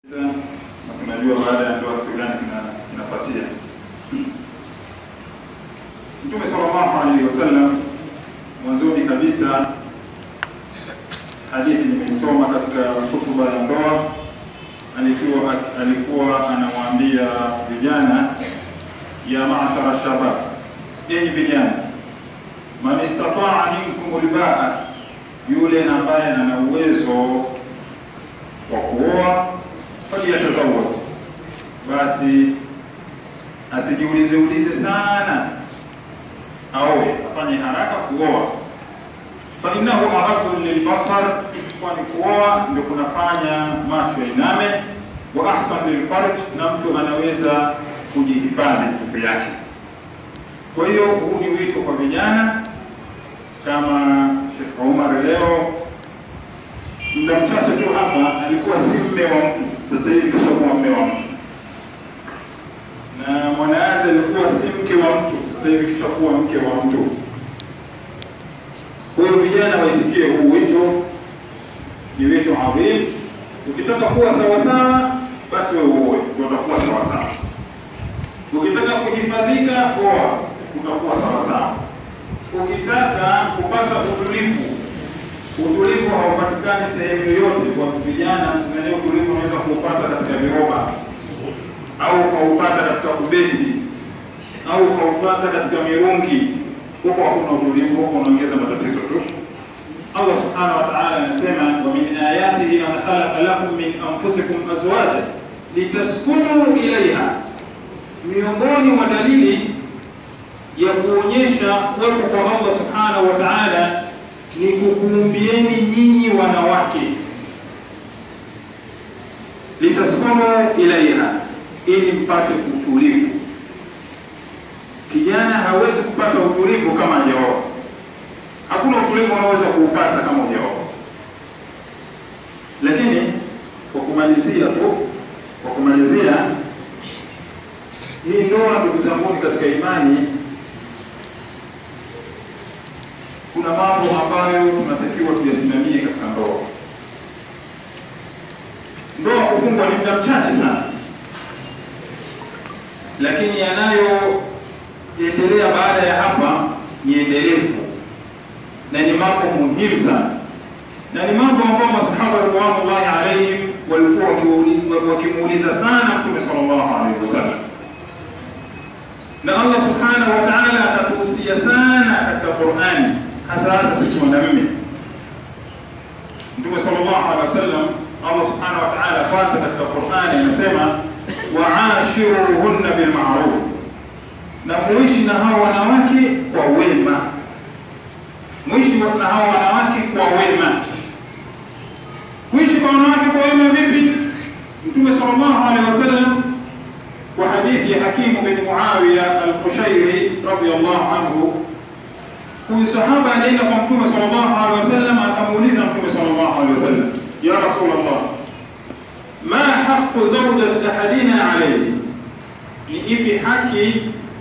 na tunajua baada ya ndoa kitu gani kinafuatia. Mtume sallallahu alaihi wasallam mwanzoni kabisa, hadithi nimeisoma katika hutuba ya ndoa, alikuwa alikuwa anawaambia vijana, ya maashara shabab, yenyi vijana, man istataa minkum albaa, yule ambaye ana uwezo wa kuoa faliyatazawaj, basi asijiulize ulize sana, aoe, afanye haraka kuoa. Fa innahu aghaddu lilbasar, kwani kuoa ndio kunafanya macho yainame, wa ahsan lilfarj, na mtu anaweza kujihifadhi tupu yake. Kwa hiyo huu ni wito kwa vijana kama Sheikh Omar leo muda mchache tu hapa alikuwa si mme wa mtu, sasa hivi kishakuwa mme wa mtu, na Mwanaazi alikuwa si mke wa mtu, sasa hivi kishakuwa mke wa mtu. Kwa hiyo vijana waitikie huu wito, ni wito adhim. Ukitaka kuwa sawasawa, basi wewe uoe, ndio utakuwa sawasawa. Ukitaka kujifadhika, oa, utakuwa sawasawa. Ukitaka kupata utulivu utulivu haupatikani sehemu yoyote. Kwa vijana, msimamia utulivu unaweza kuupata katika viroba au ukaupata katika kubeti au ukaupata katika mirungi. Huko hakuna utulivu, huko unaongeza matatizo tu. Allah subhanahu wa ta'ala anasema, wa min ayatihi an khalaqa lakum min anfusikum azwaja litaskunu ilaiha, miongoni mwa dalili ya kuonyesha uwepo kwa Allah subhanahu wa ta'ala ni kukuumbieni nyinyi wanawake, litaskunu ilaiha, ili mpate utulivu. Kijana hawezi kupata utulivu kama hajaoa. Hakuna utulivu unaweza kuupata kama hujaoa. Lakini kwa kumalizia tu, kwa kumalizia hii ndoa, ndugu zangu katika imani kuna mambo ambayo tunatakiwa tuyasimamie katika ndoa. Ndoa kufungwa ni muda mchache sana, lakini yanayoendelea baada ya hapa ni endelevu na ni mambo muhimu sana, na ni mambo ambayo masahaba ridwanullahi alaihim walikuwa wakimuuliza sana Mtume sallallahu alaihi wasallam, na Allah subhanahu wa ta'ala akatuhusia sana katika Qur'ani hasa hasa sisi wanaume. Mtume sallallahu alaihi wasallam, Allah subhanahu wa ta'ala kwanza katika Qur'ani anasema waashiruhunna bilma'ruf, na muishi na hao wanawake kwa wema, muishi na hao wanawake kwa wema. Kuishi kwa wanawake kwa wema vipi? Mtume sallallahu alaihi wasallam kwa hadithi ya Hakimu bin Muawiya al-Qushairi radiyallahu anhu huyu sahaba alienda kwa mtume sallallahu alaihi wasallam akamuuliza mtume sallallahu alaihi wasallam ya rasulullah ma haqqu zawjati ahadina alayhi ni ipi haki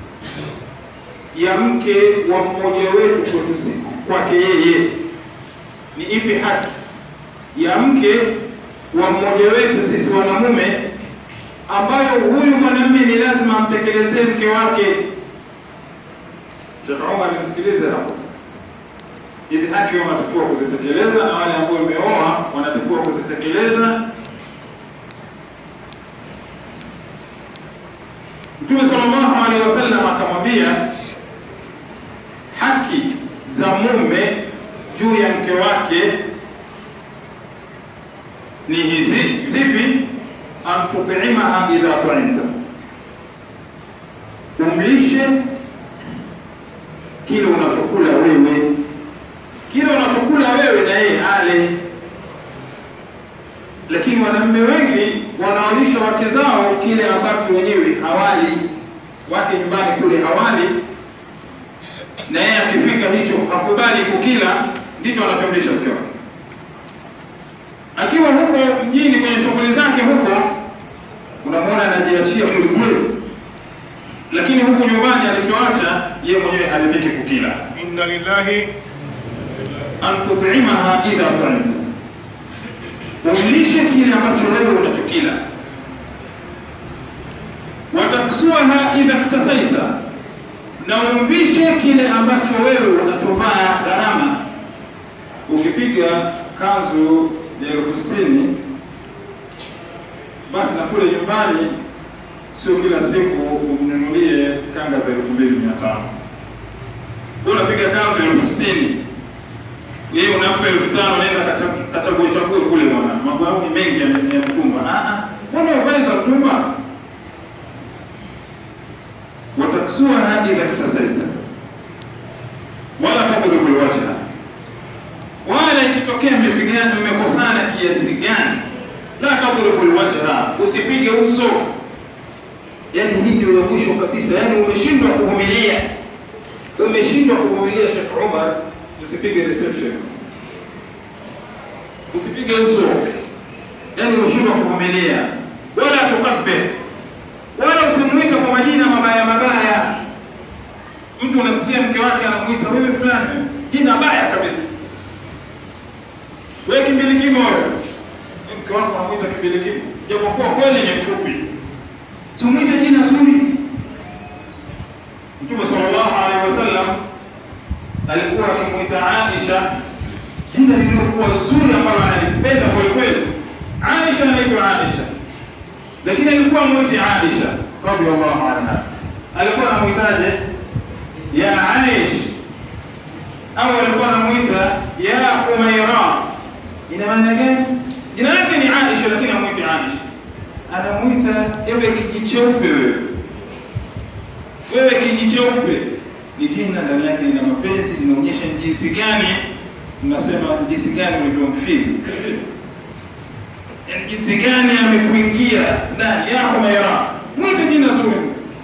ya mke wa mmoja wetu kwetu kwake yeye ni ipi haki ya mke wa mmoja wetu sisi wanamume ambayo huyu mwanamume ni lazima amtekelezee mke wake Sheikh Omar nisikilize hapo. Hizi haki wanatakiwa kuzitekeleza na wale ambao wameoa wanatakiwa kuzitekeleza. Mtume sallallahu alaihi wasallam akamwambia haki za mume juu ya mke wake ni hizi zipi? an tut'imaha idha tu'imta, umlishe kile unachokula wewe, kile unachokula wewe na yeye ale. Lakini wanaume wengi wanawalisha wake zao kile ambacho wenyewe hawali, wake nyumbani kule hawali, na yeye akifika hicho hakubali kukila, ndicho anachomlisha mke wake. Akiwa huko mjini kwenye shughuli zake huko, unamwona anajiachia kwelikweli lakini huku nyumbani alichoacha yeye mwenyewe haridhiki kukila. inna lillahi an tut'imaha idha ta'imta, umlishe kile ambacho wewe unachokila. Wataksuaha idha ktasaita, na umvishe kile ambacho wewe unachovaa gharama. Ukipiga kanzu ya elfu sitini basi na kule nyumbani sio kila siku umnunulie kanga za elfu mbili mia tano unapiga kanzu elfu sitini yeye unampa elfu tano nenda kachague chague kule bwana, mambo yao ni mengi ya ya mtumba. Mbona uvae za mtumba? wataksua hadi idha ktasaita wala tadribu lwajha, wala ikitokea mmepigana mmekosana kiasi gani, la tadribu lwajha, usipige uso. Yani hii ndio ya mwisho kabisa, yani umeshindwa kuvumilia, umeshindwa kuvumilia. Sheikh Umar, usipige reception, usipige uso, yani umeshindwa kuvumilia. Wala tukabbe, wala usimuite kwa majina mabaya mabaya. Mtu unamsikia mke wake anamuita wewe fulani, jina baya kabisa, wewe kimbilikimo wewe. Mke wako anamuita kimbilikimo, japokuwa kweli ni mfupi, tumwite jina zuri. Mtume sallallahu alaihi wasallam alikuwa akimwita Aisha jina lililokuwa zuri ambalo analipenda kweli kweli. Aisha anaitwa Aisha, lakini alikuwa mwiti Aisha radhiallahu anha, alikuwa anamwitaje? Ya Aish, au alikuwa anamwita ya Umaira. Ina maana gani? Jina lake ni Aisha, lakini amwiti Aisha, anamwita ewe kiji cheupe wewe, wewe kiji cheupe. Ni jina ndani yake lina mapenzi, linaonyesha jinsi gani mnasema jinsi gani ulivyomfili yani jinsi gani amekuingia ndani yako mayara mwite jina zuri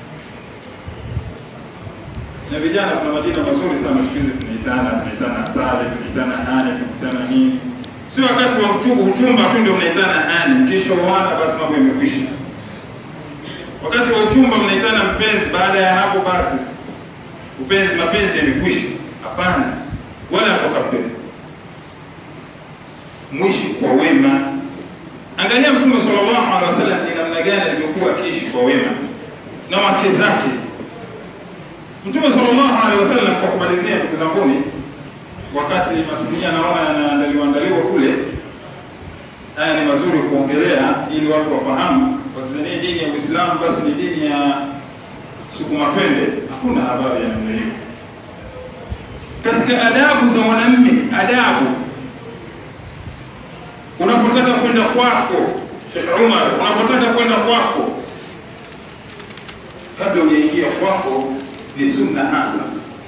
na vijana kuna majina mazuri sana siku hizi tunaitana tunaitana sale tunaitana hani tunaitana nini sio wakati wa uchumba uchumba tu ndio mnaitana hani mkisha uana basi mambo yamekwisha wakati wa uchumba mnaitana mpenzi baada ya hapo basi upenzi mapenzi yamekwisha hapana wala atokapenda mwishi kwa wema. Angalia Mtume sallallahu alaihi wasallam ni namna gani alivyokuwa akiishi kwa wema na wake zake. Mtume sallallahu alaihi wasallam, kwa kumalizia, ndugu zanguni, wakati masinia naona yanaandaliwa andaliwa kule, haya ni mazuri kuongelea ili watu wafahamu, wasidhanie dini ya Uislamu basi ni dini ya sukuma twende. Hakuna habari ya namna hiyo. Katika adabu za mwanamme, adabu unapotaka kwenda kwako Sheikh Umar, unapotaka kwenda kwako, kabla hujaingia kwako, ni sunna hasa,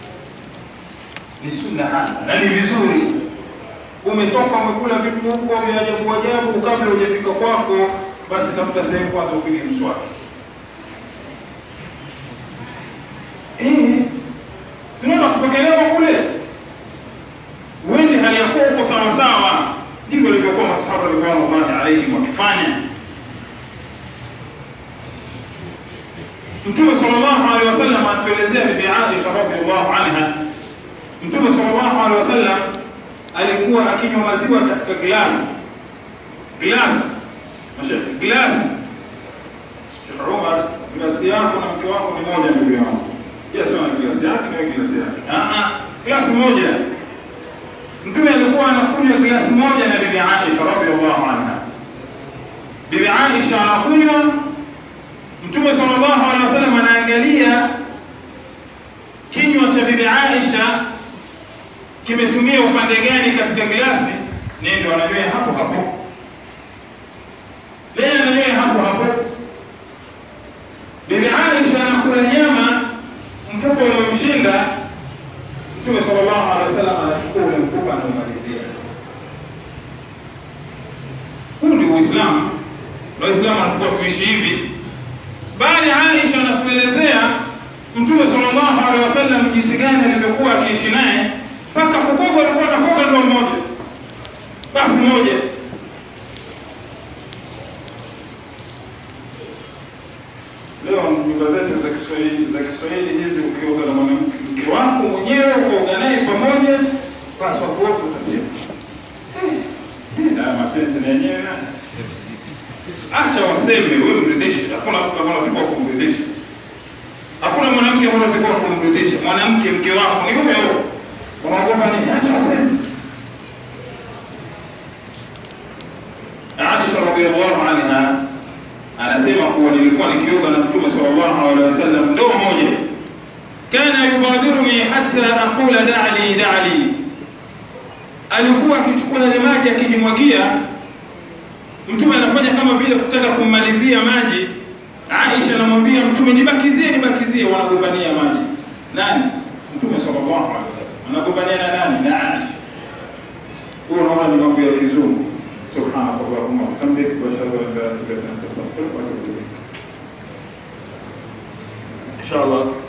ni sunna hasa na ni vizuri. Umetoka umekula vitu huko vya ajabu ajabu, kabla hujafika kwako, basi tafuta sehemu kwanza upige mswaki. Eh, tunaona kupokelewa kule, uende hali yako uko sawa sawa ndivyo walivyokuwa masahaba ridwanullahi alaihim wakifanya. Mtume sallallahu alaihi wasallam atuelezea bibi Aisha radhiallahu anha. Mtume sallallahu alaihi wasallam alikuwa akinywa maziwa katika glasi glasi, mashekhe, glasi. Sheikh Umar, glasi yako na mke wako ni moja, ndugu yangu. Yes, na glasi yake na glasi yake, ah ah, glasi moja Mtume alikuwa anakunywa glasi moja na bibi Aisha radhiallahu anha. Bibi Aisha anakunywa, Mtume sallallahu alaihi wasallam anaangalia kinywa cha bibi Aisha kimetumia upande gani katika glasi, ndio ananywea hapo hapo, yeye ananywea hapo hapo. Bibi Aisha anakula nyama, mfuko umemshinda Mtume sallallahu alaihi wasallam anachukua ule mfupa anaumalizia. Huu ni Uislamu. Waislamu wanakuwa kuishi hivi, bali Aisha anatuelezea Mtume sallallahu alaihi wasallam jinsi gani alivyokuwa akiishi naye, mpaka kukoga alikuwa anakoga ndoo moja, bafu moja. Leo nyumba zetu za Kiswahili za Kiswahili hizi, ukioga na mwanamke wako mwenyewe ukaoga naye pamoja, basi watu wote utasema haya mapenzi Sina yenyewe nani? Acha waseme, wewe mridhishe. Hakuna mtu ambaye anatakiwa kumridhisha. Hakuna mwanamke ambaye anatakiwa kumridhisha. Mwanamke mke wako ni huyo huyo. Unaogopa nini? Acha waseme. Aisha radhiallahu anha anasema kuwa nilikuwa nikioga na Mtume sallallahu alaihi wasallam ndoo moja, kana yubadiruni hatta aqula da'li da'li, alikuwa akichukua yale maji akijimwagia. Mtume anafanya kama vile kutaka kummalizia maji. Aisha anamwambia Mtume, nibakizie, nibakizie. Wanagombania maji. Nani? Mtume sallallahu alaihi wasallam anagombania na nani? Na Aisha. Huyo unaona ni mambo ya kizungu. سبحانك اللهم وبحمدك واشهد ان لا اله الا انت استغفرك واتوب اليك ان شاء الله